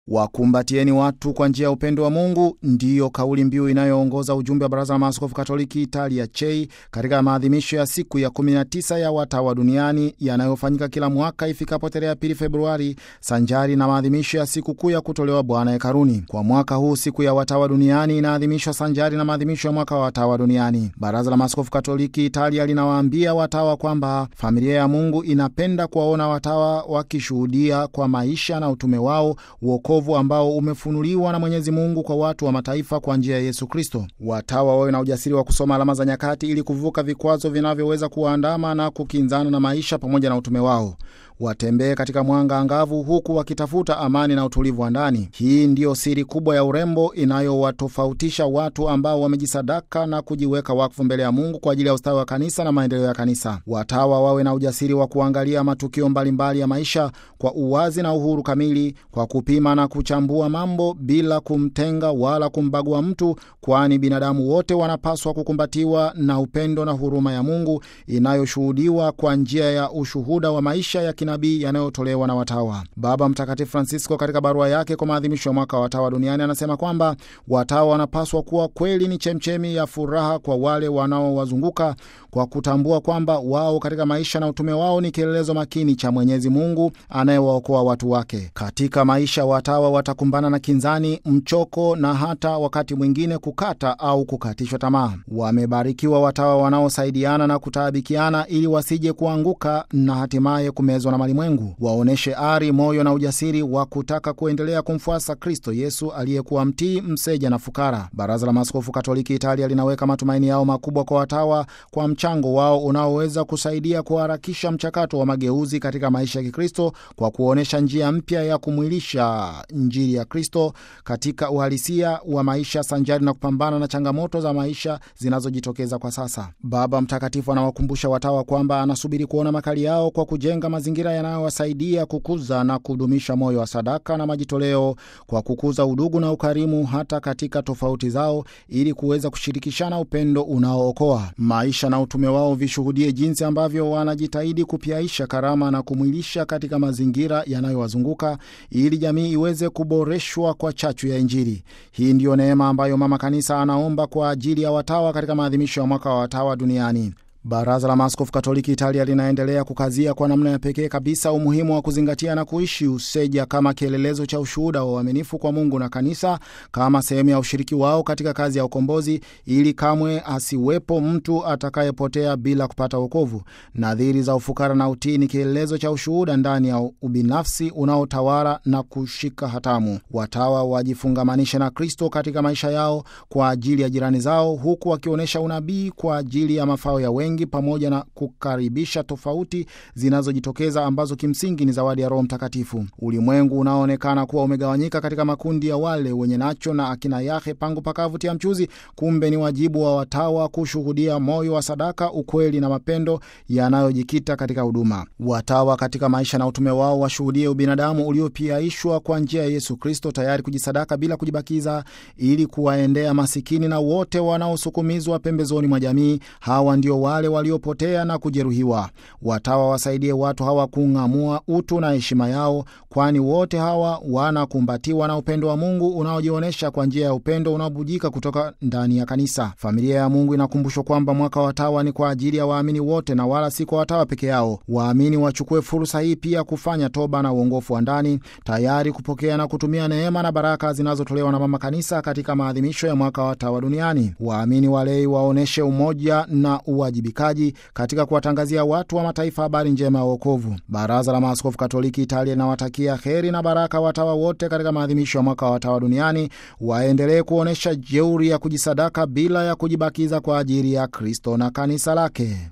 Wakumbatieni watu kwa njia ya upendo wa Mungu ndiyo kauli mbiu inayoongoza ujumbe wa Baraza la Maaskofu Katoliki Italia CHEI katika maadhimisho ya siku ya 19 ya watawa duniani yanayofanyika kila mwaka ifikapo tarehe pili Februari, sanjari na maadhimisho ya siku kuu ya kutolewa Bwana hekaruni. Kwa mwaka huu siku ya watawa duniani inaadhimishwa sanjari na maadhimisho ya mwaka wa watawa duniani. Baraza la Maaskofu Katoliki Italia linawaambia watawa kwamba familia ya Mungu inapenda kuwaona watawa wakishuhudia kwa maisha na utume wao wokovu ambao umefunuliwa na Mwenyezi Mungu kwa watu wa mataifa kwa njia ya Yesu Kristo. Watawa wawe na ujasiri wa kusoma alama za nyakati ili kuvuka vikwazo vinavyoweza kuwaandama na kukinzana na maisha pamoja na utume wao. Watembee katika mwanga angavu huku wakitafuta amani na utulivu wa ndani. Hii ndiyo siri kubwa ya urembo inayowatofautisha watu ambao wamejisadaka na kujiweka wakfu mbele ya Mungu kwa ajili ya ustawi wa kanisa na maendeleo ya kanisa. Watawa wawe na ujasiri wa kuangalia matukio mbalimbali mbali ya maisha kwa uwazi na uhuru kamili, kwa kupima na kuchambua mambo bila kumtenga wala kumbagua mtu, kwani binadamu wote wanapaswa kukumbatiwa na upendo na huruma ya Mungu inayoshuhudiwa kwa njia ya ushuhuda wa maisha ya nabii yanayotolewa na watawa. Baba Mtakatifu Francisco katika barua yake kwa maadhimisho ya mwaka wa watawa duniani anasema kwamba watawa wanapaswa kuwa kweli ni chemchemi ya furaha kwa wale wanaowazunguka kwa kutambua kwamba wao katika maisha na utume wao ni kielelezo makini cha Mwenyezi Mungu anayewaokoa watu wake. Katika maisha, watawa watakumbana na kinzani, mchoko na hata wakati mwingine kukata au kukatishwa tamaa. Wamebarikiwa watawa wanaosaidiana na kutaabikiana ili wasije kuanguka na hatimaye kumezwa na malimwengu. Waonyeshe ari, moyo na ujasiri wa kutaka kuendelea kumfuasa Kristo Yesu aliyekuwa mtii, mseja na fukara. Baraza la Maaskofu Katoliki Italia linaweka matumaini yao makubwa kwa watawa kwa mchango wao unaoweza kusaidia kuharakisha mchakato wa mageuzi katika maisha ya Kikristo kwa kuonyesha njia mpya ya kumwilisha Injili ya Kristo katika uhalisia wa maisha sanjari na kupambana na changamoto za maisha zinazojitokeza kwa sasa. Baba Mtakatifu anawakumbusha watawa kwamba anasubiri kuona makali yao kwa kujenga mazingira yanayowasaidia kukuza na kudumisha moyo wa sadaka na majitoleo kwa kukuza udugu na ukarimu hata katika tofauti zao, ili kuweza kushirikishana upendo unaookoa. Maisha na utume wao vishuhudie jinsi ambavyo wanajitahidi kupyaisha karama na kumwilisha katika mazingira yanayowazunguka ili jamii iweze kuboreshwa kwa chachu ya Injili. Hii ndiyo neema ambayo Mama Kanisa anaomba kwa ajili ya watawa katika maadhimisho ya mwaka wa watawa duniani. Baraza la Maaskofu Katoliki Italia linaendelea kukazia kwa namna ya pekee kabisa umuhimu wa kuzingatia na kuishi useja kama kielelezo cha ushuhuda wa uaminifu kwa Mungu na kanisa kama sehemu ya ushiriki wao katika kazi ya ukombozi, ili kamwe asiwepo mtu atakayepotea bila kupata wokovu. Nadhiri za ufukara na utii ni kielelezo cha ushuhuda ndani ya ubinafsi unaotawala na kushika hatamu. Watawa wajifungamanishe na Kristo katika maisha yao kwa ajili ya jirani zao, huku wakionyesha unabii kwa ajili ya mafao ya wengi pamoja na kukaribisha tofauti zinazojitokeza ambazo kimsingi ni zawadi ya Roho Mtakatifu. Ulimwengu unaoonekana kuwa umegawanyika katika makundi ya wale wenye nacho na akina yahe pangu pakavutia mchuzi, kumbe ni wajibu wa watawa kushuhudia moyo wa sadaka, ukweli na mapendo yanayojikita katika huduma. Watawa katika maisha na utume wao washuhudie ubinadamu uliopiaishwa kwa njia ya Yesu Kristo, tayari kujisadaka bila kujibakiza, ili kuwaendea masikini na wote wanaosukumizwa pembezoni mwa jamii. Hawa ndio wale waliopotea na kujeruhiwa. Watawa wasaidie watu hawa kung'amua utu na heshima yao, kwani wote hawa wanakumbatiwa na upendo wa Mungu unaojionyesha kwa njia ya upendo unaobujika kutoka ndani ya kanisa. Familia ya Mungu inakumbushwa kwamba mwaka wa watawa ni kwa ajili ya waamini wote na wala si kwa watawa peke yao. Waamini wachukue fursa hii pia kufanya toba na uongofu wa ndani, tayari kupokea na kutumia neema na baraka zinazotolewa na Mama Kanisa katika maadhimisho ya mwaka wa watawa duniani. Waamini walei waonyeshe umoja na uwajibikaji katika kuwatangazia watu wa mataifa habari njema ya wokovu. Baraza la Maaskofu Katoliki Italia linawatakia heri na baraka watawa wote katika maadhimisho ya mwaka wa watawa duniani. Waendelee kuonyesha jeuri ya kujisadaka bila ya kujibakiza kwa ajili ya Kristo na kanisa lake.